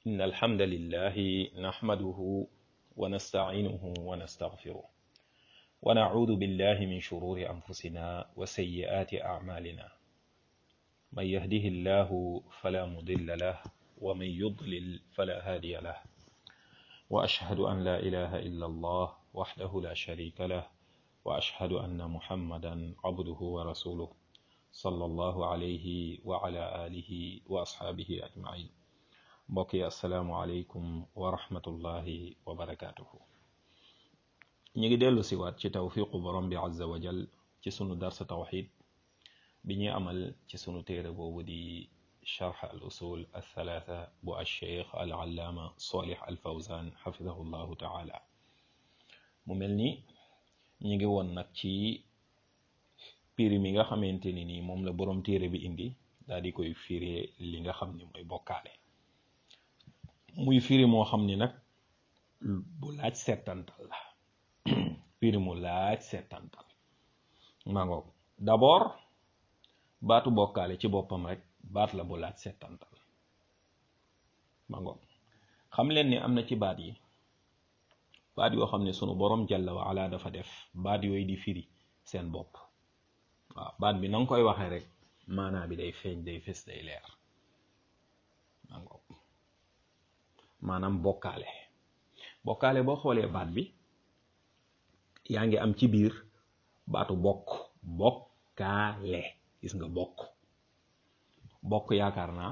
إن الحمد لله نحمده ونستعينه ونستغفره ونعوذ بالله من شرور أنفسنا وسيئات أعمالنا من يهده الله فلا مضل له ومن يضلل فلا هادي له وأشهد أن لا إله إلا الله وحده لا شريك له وأشهد أن محمدا عبده ورسوله صلى الله عليه وعلى آله وأصحابه أجمعين mbokk yi asalaamualeykum wa rahmatullahi wa barakaatuhu ñu ngi dellu siwaat ci tawfiqu borom bi azza wa jal ci sunu darsa tawxid bi ñuy amal ci sunu téere boobu di charx al usul althalatha bu alcheikh al allaama solih al fawzan xafidahu llahu taala mu mel ni ñu ngi woon nag ci piri mi nga xamante ni nii moom la borom téere bi indi daal di koy firee li nga xam ni mooy bokkaale muy firi moo xam ni nag bu laaj settantal la firi mu laaj settantal maa ngoog d'abord baatu bokkaale ci boppam rek baat la bu laaj settantal maa ngoog xam leen ni am na ci baat yi baat yoo xam ne sunu borom jalla wa ala dafa def baat yooyu di firi seen bopp waaw baat bi na nga koy waxee rek maanaa bi day feeñ day fës day leer maa ngoog maanaam bokkaale bokkaale boo xoolee baat bi yaa ngi am ci biir baatu bokk bokkaale gis nga bokk bokk yaakaar naa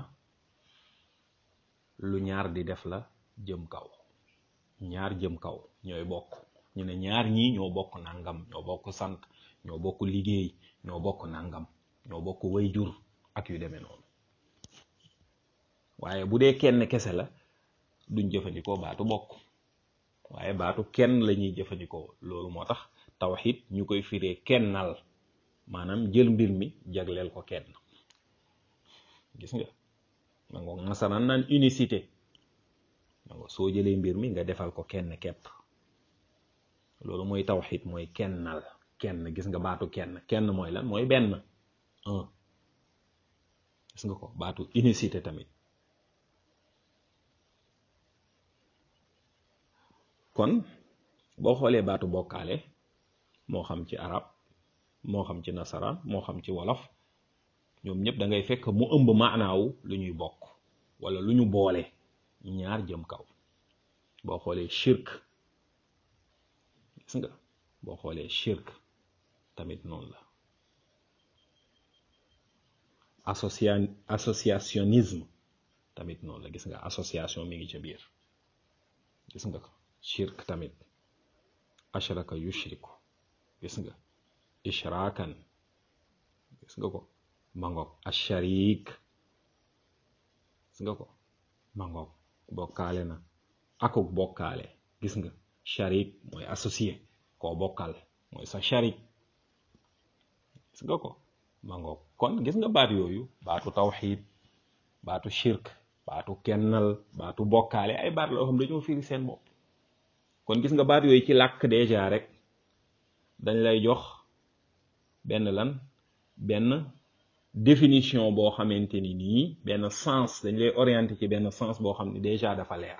lu ñaar di def la jëm kaw ñaar jëm kaw ñooy bokk ñu ne ñaar ñii ñoo bokk nangam ñoo bokk sant ñoo bokk liggéey ñoo bokk nangam ñoo bokk wayjur ak yu demee noonu waaye bu dee kenn kese la duñ jëfandikoo baatu bokk waaye baatu kenn la ñuy jëfandikoo loolu moo tax tawxid ñu koy firee kennal maanaam jël mbir mi jagleel ko kenn gis nga ma ngo masalan naan unicité ma ngo soo jëlee mbir mi nga defal ko kenn kepp loolu mooy tawxid mooy kennal kenn gis nga baatu kenn kenn mooy lan mooy benn un gis nga ko baatu unicité tamit kon boo xoolee baatu bokkaale moo xam ci arab moo xam ci nasaraan moo xam ci wolof ñoom ñëpp da ngay fekk mu ëmb maanaawu lu ñuy bokk wala lu ñu boole ñaar jëm kaw boo xoolee shirk gis nga boo xoolee shirk tamit noonu la associa associationnisme tamit noonu la gis nga association mi ngi ca biir gis nga ko shirk tamit ashraka yushriku gis nga ishraakan gis nga ko mangoog asharik gis nga ko mangoog bokkaale na akuk bokkaale gis nga sharik mooy associé koo bokkal mooy sa sharik gis nga ko mangoog kon gis nga baat yooyu baatu tawxid baatu shirk baatu kennal baatu bokkaale ay baat loo xam dañoo firi seen bopp kon gis nga baat yooyu ci làkk déjà rek dañ lay jox benn lan benn définition boo xamante ni nii benn sens dañ lay orienté ci benn sens boo xam ne déjà dafa leer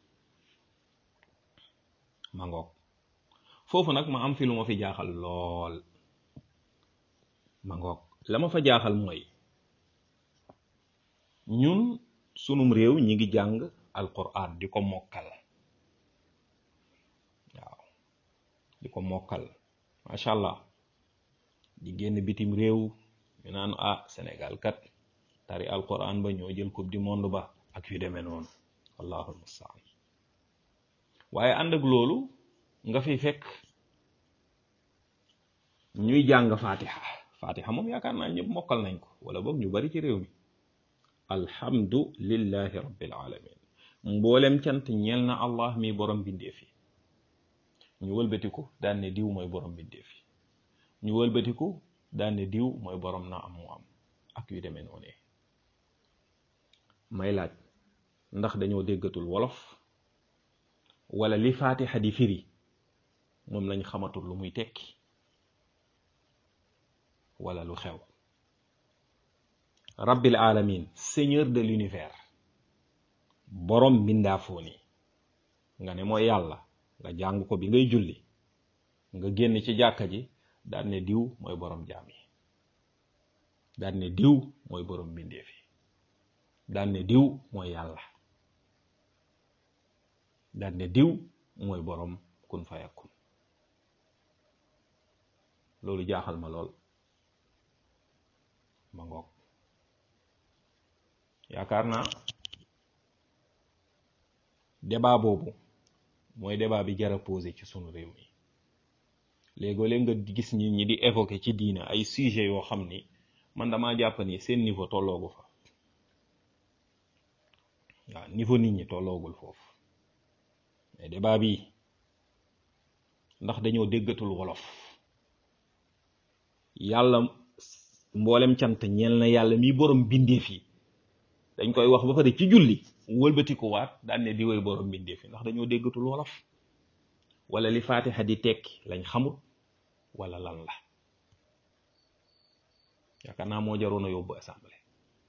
ma ngoog foofu nag ma am fi lu ma fi jaaxal lool ma ngoog la ma fa jaaxal mooy ñun sunum réew ñi ngi jàng alquran di ko mokkal waaw di ko mokkal macha allah di génn bitim réew ñu naan ah Sénégal kat tari alquran ba ñoo jël coupe du monde ba ak yu demee noonu wallahu almustaan waaye ànd ak loolu nga fi fekk ñuy jàng fatiha fatiha moom yaakaar naa ñëpp mokkal nañ ko wala boog ñu bari ci réew mi alhamdu lillahi rabbil alamin mboolem cant ñeel na allah mi borom bindeef yi ñu wëlbatiku daan ne diw mooy borom bindeef yi ñu wëlbatiku daan ne diw mooy borom na am mu am ak yu demee noonu may laaj ndax dañoo déggatul wolof wala li fatiha di firi moom lañ xamatul lu muy tekki wala lu xew rabbil alamin seigneur de l'univers borom mbindaafoo ni nga ne mooy yàlla nga jàng ko bi ngay julli nga génn ci jàkka ji daan ne diw mooy borom jaam yi daan ne diw mooy borom mbindeef yi daan ne diw mooy yàlla daan ne diw mooy borom kun fayakun loolu jaaxal ma lool ma ngoog yaakaar naa débat boobu mooy débat bi jar a posé ci sunu réew mi léegoo léeg nga gis nit ñi di évoquer ci diina ay sujet yoo xam ni man damaa jàpp ni seen niveau tolloogu fa waaw niveau nit ñi tolloogul foofu mais débat bi ndax dañoo déggatul wolof yàlla mboolem cant ñeel na yàlla mi borom bindeef yi dañ koy wax ba pare ci julli wëlbatiku waat daan ne di woy borom bindeef yi ndax dañoo déggatul wolof wala li faatixa di tekki lañ xamul wala lan la yaakaar naa moo jaroon a yóbbu assemblée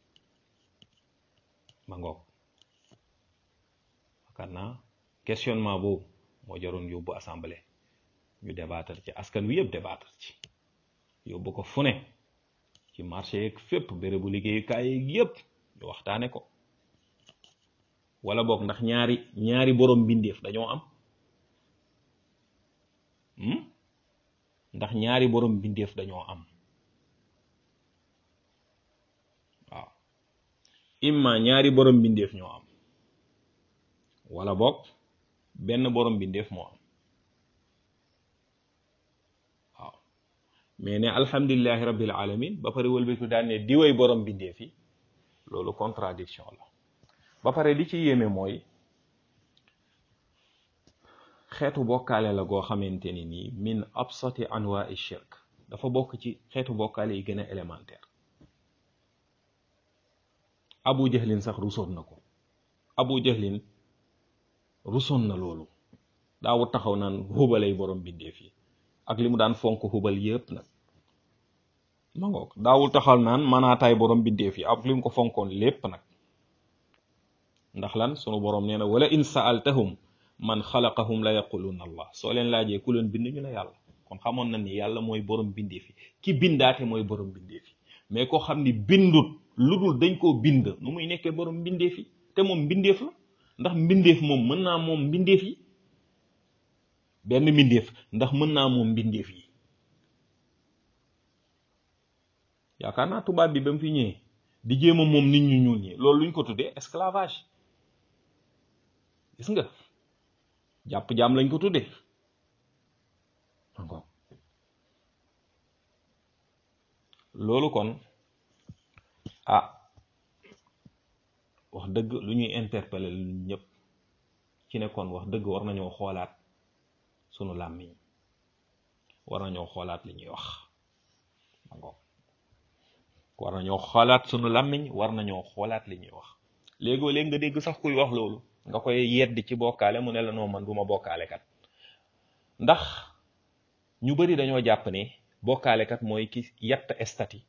ma ngoog yaakaar naa questionnement boobu moo jaroon yóbbu assemblée ñu débattre ci askan wi yëpp débattre ci yóbbu ko fu ne ci marché yeeg fépp bérébu liggéeyukaay yeeg yëpp ñu waxtaane ko wala boog ndax ñaari ñaari borom mbindeef dañoo am ndax ñaari borom mbindeef dañoo am waaw imma ñaari borom mbindeef ñoo am wala boog benn borom mbindeef moo am waaw mais ne alhamdulillahi rabbil alamin ba pare wëlbatu daan ne diwey borom mbindeef yi loolu contradiction la ba pare li ci yéeme mooy xeetu bokkaale la goo xamante ni nii min absati anwaai shirk dafa bokk ci xeetu bokkaale yi gën a élémentaire abu jahlin sax rusoon na ko abu jahlin rusoon na loolu daawut taxaw naan xubalay borom bindeef yi ak li mu daan fonk xubal yépp nag ma ngoog daawul taxaw naan manaataay borom bindeef yi ak li mu ko fonkoon lépp nag ndax lan sunu borom nee na wala in saaltahum man xalaqahum la yaquluna allah soo leen laajee ku leen bind ñu ne yàlla kon xamoon na ni yàlla mooy borom bindeef yi ki bindaate mooy borom bindeef yi mais koo xam ni bindut lu dul dañ koo bind nu muy nekkee borom bindeef yi te moom mbindeef la ndax mbindeef moom mën naa moom mbindeef yi benn mbindeef ndax mën naa moom mbindeef yi yaakaar naa tubaab bi ba mu fi ñëwee di jéem a moom nit ñu ñuul ñi loolu luñ ko tuddee esclavage gis nga jàpp jaam lañ ko tuddee encore loolu kon ah wax dëgg lu ñuy interpeller lu ñëpp ci ne kon wax dëgg war nañoo xoolaat sunu làmmiñ war nañoo xoolaat li ñuy wax encore war nañoo xoolaat sunu làmmiñ war nañoo xoolaat li ñuy wax léegoo léegi nga dégg sax kuy wax loolu nga koy yedd ci bokkaale mu ne la noo man duma bokkaale kat ndax ñu bari dañoo jàpp ne bokkaale kat mooy ki yatt estati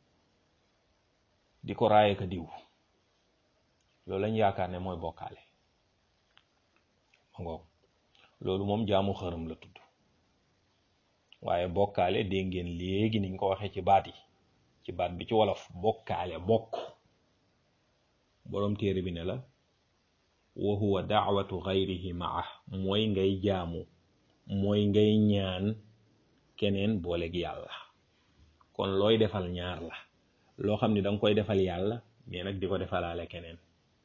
di ko raaye ka diw loolu lañ yaakaar ne mooy bokkaale ma ngoog loolu moom jaamu xërëm la tudd waaye bokkaale dégg ngeen léegi niñ ko waxee ci baat yi ci baat bi ci wolof bokkaale bokk boroom téere bi ne la wa huwa daawatu gayrihi maa mooy ngay jaamu mooy ngay ñaan keneen booleeg yàlla kon looy defal ñaar la loo xam ni danga koy defal yàlla mais nag di ko defalaale keneen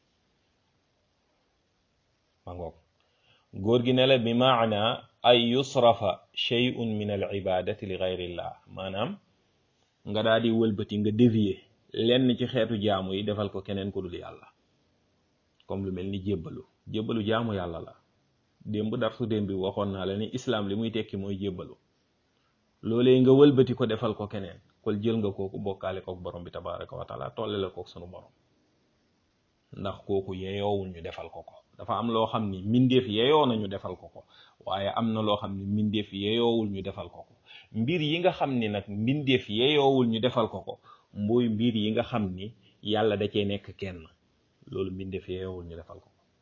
ma ngoog góor gi ne la bi maana ay yusrafa shay'un min al ibadati li gayrillah maanaam nga daal di wëlbati nga dévier lenn ci xeetu jaamu yi defal ko keneen ku dul yàlla comme lu mel ni jébbalu jébbalu jaamu yàlla la démb dar su démb bi waxoon naa la ni islam li muy tekki mooy jébbalu loolee nga wëlbati ko defal ko keneen kol jël nga kooku bokkaale kook borom bi tabaraka wa taala tolle la kook sunu borom ndax kooku yeyoowul ñu defal ko ko dafa am loo xam ni mbindeef yeyoo na ñu defal ko ko waaye am na loo xam ni mbindeef yeyoowul ñu defal ko ko mbir yi nga xam ni nag mbindeef yeyoowul ñu defal ko ko mooy mbir yi nga xam ni yàlla da cee nekk kenn loolu mbindeef yeyoowul ñu defal ko ko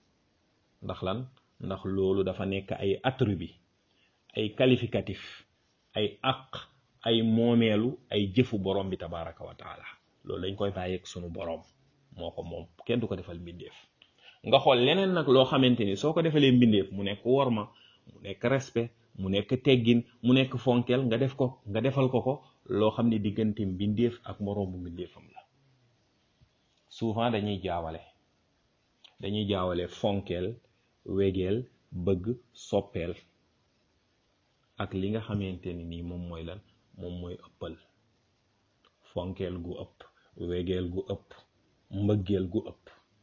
ndax lan ndax loolu dafa nekk ay attribut ay qualificatif ay aq ay moomeelu ay jëfu borom bi tabaraka wa taala loolu dañ koy bàyyeeg sunu borom moo ko moom kenn du ko defal mbindeef nga xool leneen nag loo xamante ni soo ko defalee mbindeef mu nekk worma mu nekk respect mu nekk teggin mu nekk fonkeel nga def ko nga defal ko ko loo xam ne diggante mbindeef ak moroomu mbindeefam la souvent dañuy jaawale dañuy jaawale fonkeel wegeel bëgg soppeel ak li nga xamante ni nii moom mooy lan moom mooy ëppal fonkeel gu ëpp wegeel gu ëpp mbëggeel gu ëpp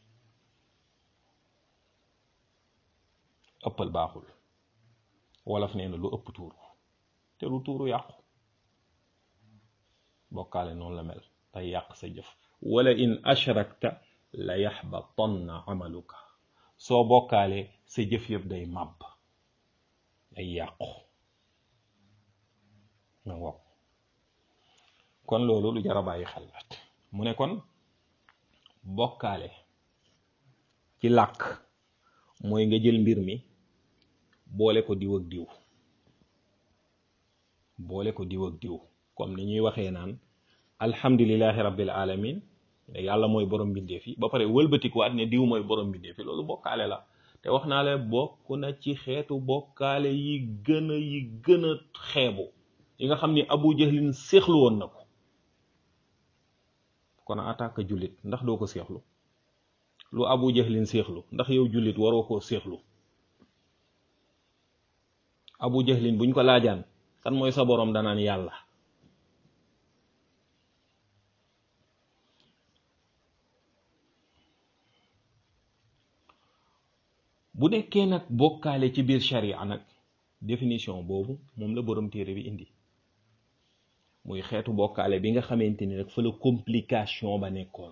ëppal baaxul wolof nee na lu ëpp tuuru te lu tuuru yàqu bokkaale noonu la mel tey yàq sa jëf wala in ashrakta la yaxbatanna amaluka soo bokkaale sa jëf yëpp day màbb day yàqu nga ngoog kon loolu lu jar a bàyyi xel la mu ne kon bokkaale ci làkk mooy nga jël mbir mi boole ko diw ak diw boole ko diw ak diw comme ni ñuy waxee naan alhamdulillahi rabbil alamin yàlla mooy borom mbindeef yi ba pare wëlbatikuwaat ne diw mooy borom mbindeef yi loolu bokkaale la te wax naa la bokk na ci xeetu bokkaale yi gën a yi gën a xeebu yi nga xam ni abu jahlin séexlu woon na ko kon attaque jullit ndax doo ko séexlu lu abu jahlin séexlu ndax yow jullit waroo koo séexlu abu jahlin buñ ko laajaan kan mooy sa boroom danaan yàlla bu nekkee nag bokkaale ci biir sharia nag définition boobu moom la borom téere bi indi muy xeetu bokkaale bi nga xamante ni nag fa la complication ba nekkoon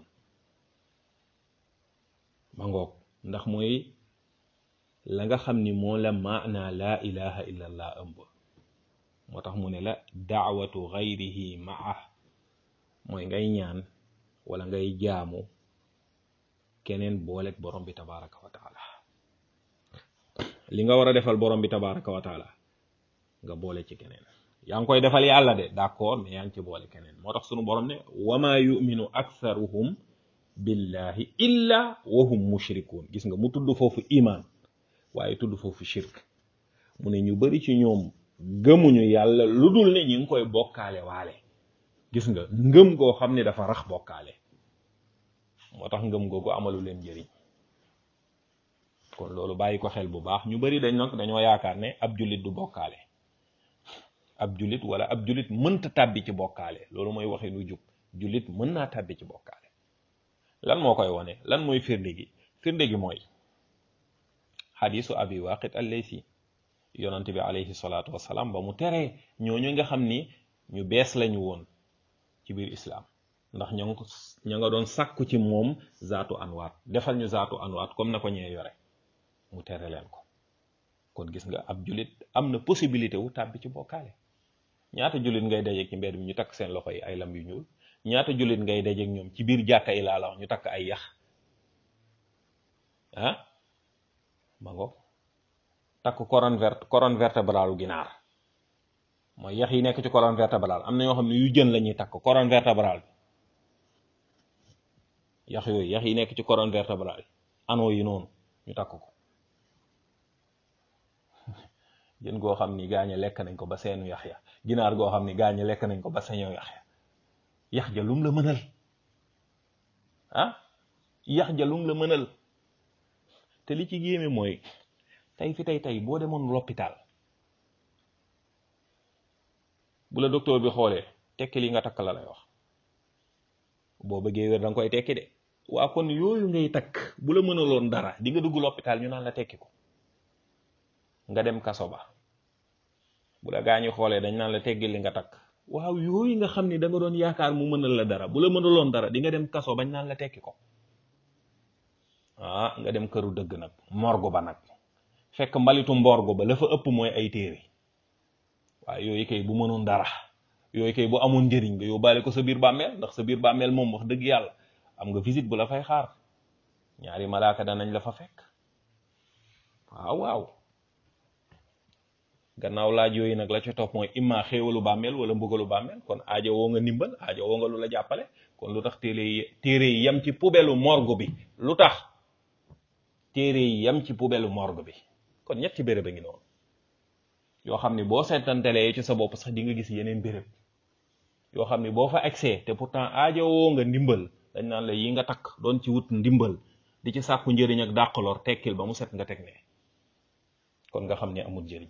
ma ngoog ndax mooy la nga xam ni moo la maana laa ilaha illa allah ëmb moo tax mu ne la daawatu gayrihi maa mooy ngay ñaan wala ngay jaamu keneen booleeg borom bi tabaraka wa taala li nga war a defal borom bi tabaraka wa taala nga boole ci keneen yaa ngi koy defal yàlla de d'accord mais yaa ngi ci boole keneen moo tax sunu borom ne wama yuminu aktharuhum billahi illa wahum mushrikun gis nga mu tudd foofu iman waaye tudd foofu shirk mu ne ñu bari ci ñoom gëmuñu yàlla lu dul ne ñi ngi koy bokkaale waale gis nga ngëm goo xam ne dafa rax bokkaale moo tax ngëm googu amalu leen njëriñ kon loolu bàyyi ko xel bu baax ñu bari dañ nag dañoo yaakaar ne ab jullit du bokkaale ab jullit wala ab jullit mënta tàbbi ci bokkaale loolu mooy waxi lu jub jullit mën naa tàbbi ci bokkaale lan moo koy wone lan mooy firnde gi firnde gi mooy xadisu abi waqid al-laysi yonante bi alayhi salaatu wasalaam ba mu teree ñooñu nga xam ni ñu bees lañu woon ci biir islaam ndax ña nga ña nga doon sàkku ci moom zaatu anwaat defal ñu zaatu anwaat comme na ko ñee yore mu tere leen ko kon gis nga ab julit am na possibilité wu tàbbi ci bokkaale ñaata julit ngay dajeeg ci mbedd mi ñu takk seen loxo yi ay lam yu ñuul ñaata julit ngay dajeeg ñoom ci biir jàkka yi laa la wax ñu takk ay yax ah ma ngo takk colonne vert colonne vertébrale ginaar mooy yax yi nekk ci colonne vertébrale am na ñoo xam ne yu jën la ñuy takk colonne vertébrale bi yax yooyu yax yi nekk ci colonne vertébrale anoo yi noonu ñu takk ko jën goo xam ni gaañe lekk nañ ko ba seenu yax ya ginaar goo xam ni gaañe lekk nañ ko ba seenu yax ya yax ja lum la mënal ah yax ja lum la mënal te li ci géeme mooy tey fi tey tey boo demoon l'hôpital bu la docteur bi xoolee tekki li nga takk la lay wax boo bëggee wér da nga koy tekki de waa kon yooyu ngay takk bu la mënaloon dara di nga dugg l'hôpital ñu naan la tekki ko nga dem kaso ba bu la gaañu xoolee dañ naan la teggi li nga takk waaw yooyu nga xam ni da nga doon yaakaar mu mënal la dara bu la mënaloon dara di nga dem kaso bañ naan la tekki ko ah nga dem këru dëgg nag morgo ba nag fekk mbalitu mborgo ba la fa ëpp mooy ay téere waaye yooyu kay bu mënoon dara yooyu kay bu amoon njëriñ nga yóbbaale ko sa biir bàmmeel ndax sa biir bàmmeel moom wax dëgg yàlla am nga visite bu la fay xaar ñaari malaaka danañ la fa fekk waaw waaw gannaaw laaj yooyu nag la ca topp mooy imma xéewalu bàmmeel wala mbugalu bàmmeel kon aajo woo nga ndimbal aajo woo nga lu la jàppale kon lu tax téere yi téere yi yem ci poubelu morgue bi lu tax téere yi yem ci poubelu morgue bi kon ñetti béréb a ngi noonu yoo xam ni boo seetantelee ci sa bopp sax di nga gis yeneen béréb yoo xam ni boo fa accès te pourtant aajo woo nga ndimbal dañ naan la yi nga takk doon ci wut ndimbal di ci sàkku njëriñ ak dàqaloor tekkil ba mu set nga teg ne kon nga xam ne amul njëriñ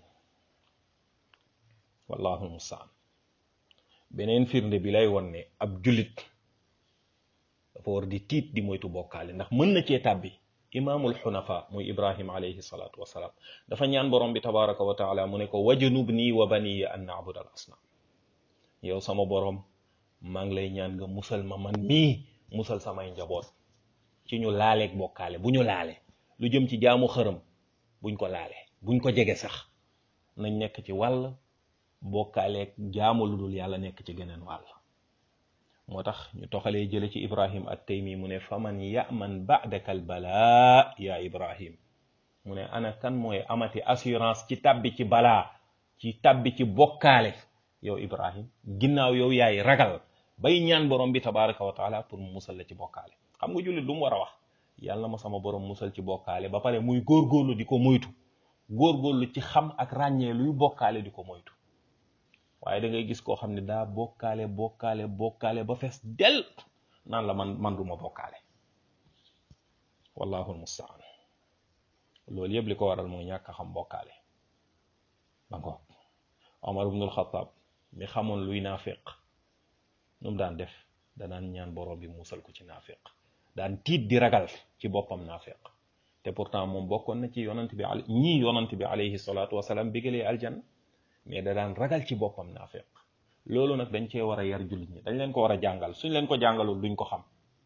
wallahu mustaan beneen firnde bi lay won ne ab jullit dafa war di tiit di moytu bokkaale ndax mën na cee tàbbi imaamul xunafa muy ibrahim alayhi salaatu wasalaam dafa ñaan borom bi tabaraka wa taala mu ne ko wajanub nii wa baniya an naabud al asnam yow sama borom maa ngi lay ñaan nga musal ma man mii musal samay njaboot ci ñu laaleeg bokkaale bu ñu laale lu jëm ci jaamu xërëm buñ ko laale buñ ko jege sax nañ nekk ci wàll bokkaaleeg jaamu lu dul yàlla nekk ci geneen wàll moo tax ñu toxalee jële ci ibrahim at taymi mu ne faman yaman ba'daka al balaa ya ibrahim mu ne ana kan mooy amati assurance ci tabbi ci balaa ci tabbi ci bokkaale yow ibrahim ginnaaw yow yaay ragal bay ñaan borom bi tabaraka wa taala pour mu musal la ci bokkaale xam nga jullit lu mu war a wax yàlla ma sama borom musal ci bokkaale ba pare muy góorgóorlu di ko moytu góorgóorlu ci xam ak ràññee luy bokkaale di ko moytu waaye da ngay gis koo xam ne daa bokkaale bokkaale bokkaale ba fees del naan la man man duma bokkaale wallahu almustaan loolu yëpp li ko waral mooy ñàkk a xam bokkaale ba ngoog omar ibnul xataab mi xamoon luy naafiq nu mu daan def danaan ñaan borom bi musal ko ci naafiq daan tiit di ragal ci boppam naafiq te pourtant moom bokkoon na ci yonant bi al ñii yonant bi alayhi salaatu wasalaam bigalee aljanna mais da daan ragal ci boppam naafiq loolu nag dañ cee war a yar jullit ñi dañ leen ko war a jàngal suñ leen ko jàngalul duñ ko xam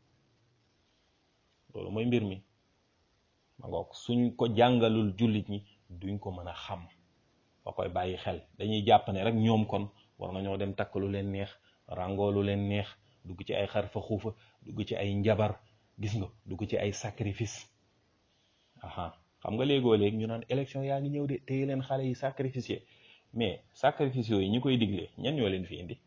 loolu mooy mbir mi ma ngoog suñ ko jàngalul jullit ñi duñ ko mën a xam ba koy bàyyi xel dañuy jàpp ne rek ñoom kon war nañoo dem takk lu leen neex ràngoo lu leen neex dugg ci ay xarfa xuufa dugg ci ay njabar gis nga dugg ci ay sacrifice aha xam nga léegoo léegi ñu naan élection yaa ngi ñëw de téye leen xale yi sacrifice mais sacrifice yooyu ñi koy digle ñan ñoo leen fi indi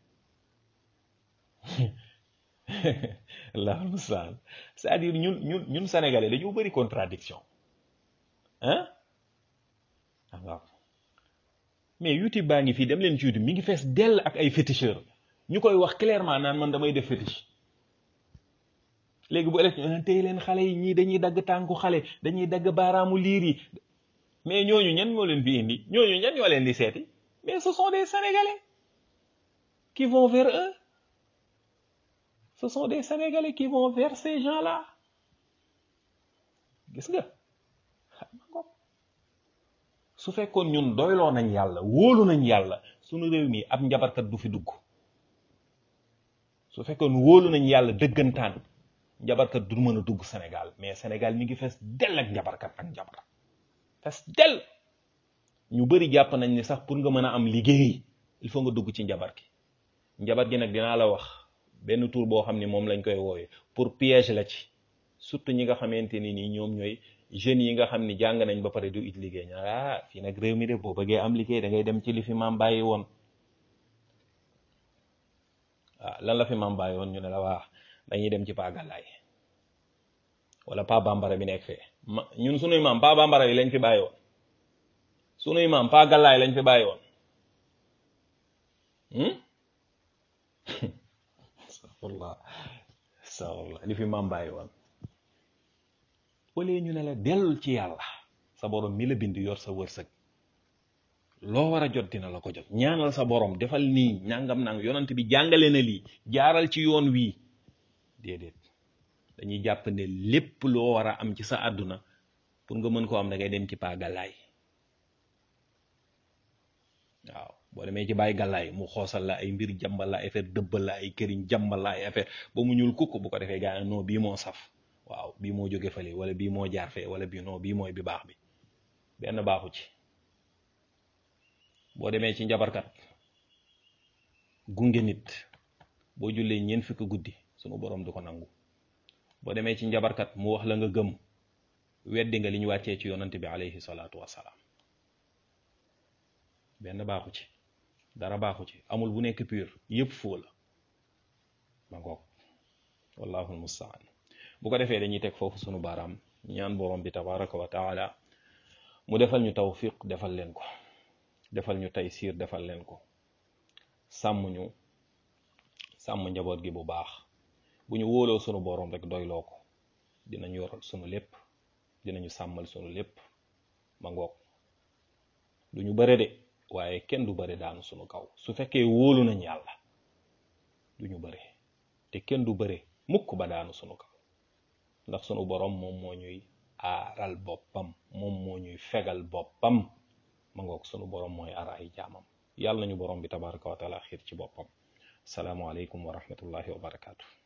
allahul mustaan c'est-à-dire ñun ñun ñun sénégalais dañoo bëri contradiction hein waaw mais youtube baa ngi fii dem leen ci youtube mi ngi fees dell ak ay féticheur ñu koy wax clairement naan man damay def fétiche léegi bu élection tey leen xale yi ñii dañuy dagg tànku xale dañuy dagg baaraamu liir yi mais ñooñu ñan ñoo leen fi indi ñooñu ñan ñoo leen di seeti mais ce sont des sénégalais qui vont vers eux ce sont des sénégalais qui vont vers ces gens-là gis nga su fekkoon ñun doyloo nañ yàlla wóolu nañ yàlla sunu réew mi ab njabarkat du fi dugg su fekkoon wóolu nañ yàlla dëggantaan njabarkat du mën a dugg Sénégal mais Sénégal mi ngi fees dell ak njabarkat ak njabar fees dell ñu bëri jàpp nañ ni sax pour nga mën a am liggéey il faut nga dugg ci njabar gi njabar gi nag dinaa la wax benn tour boo xam ne moom lañ koy wooye pour piège la ci surtout ñi nga xamante ni nii ñoom ñooy jeunes yi nga xam ni jàng nañ ba pare du it liggéey ña ah fii nag réew mi de boo bëggee am liggéey da ngay dem ci li fi maam bàyyi woon waaw lan la fi maam bàyyi woon ñu ne la waa dañuy dem ci Pa Gàllaay wala Pa Bambara bi nekk fee ma ñun sunuy maam Pa Bambara yi lañ fi bàyyi woon sunuy maam Pa Gàllaay lañ fi bàyyi woon astafurlah astafurlah li fi maam bàyyi woon wala ñu ne la dellul ci yàlla sa borom mi la bind yor sa wërsëg loo war a jot dina la ko jot ñaanal sa borom defal nii ñàngam nang yonant bi jàngale na lii jaaral ci yoon wii déedéet dañuy jàpp ne lépp loo war a am ci sa àdduna pour nga mën koo am da ngay dem ci paa gàllaay waaw boo demee ci bàyyi gàllaay mu xoosal la ay mbir jàmbal la ay affaire dëbbal la ay këriñ jàmbal la ay affaire ba mu ñuul kukk bu ko defee gaa non bii moo saf waaw bii moo jóge fële wala bii moo jaar fee wala bii non bii mooy bi baax bi benn baaxu ci boo demee ci njabarkat gunge nit boo jullee ñeent fukki guddi sunu borom du ko nangu boo demee ci njabarkat mu wax la nga gëm weddi nga li ñu wàccee ci yonante bi alayhi salaatu wasalaam benn baaxu ci dara baaxu ci amul bu nekk pur yëpp foo la ma ngoog wallahu almustaan bu ko defee dañuy teg foofu sunu baaraam ñaan borom bi tabaraka wa taala mu defal ñu tawfiq defal leen ko defal ñu taysiir defal leen ko sàmm ñu sàmm njaboot gi bu baax bu ñu wóoloo sunu borom rek doyloo ko dinañu yoral sunu lépp dinañu sàmmal sunu lépp ma ngoog du ñu bëre de waaye kenn du bëre daanu sunu kaw su fekkee wóolu nañ yàlla du ñu bëre te kenn du bëre mukk ba daanu sunu kaw ndax sunu borom moom moo ñuy aaral boppam moom moo ñuy fegal boppam ma ngoog sunu borom mooy aar ay jaamam yàlla nañu borom bi tabaraka wa taala xiir ci boppam salaamualeykum wa rahmatullahi wa barakaatu.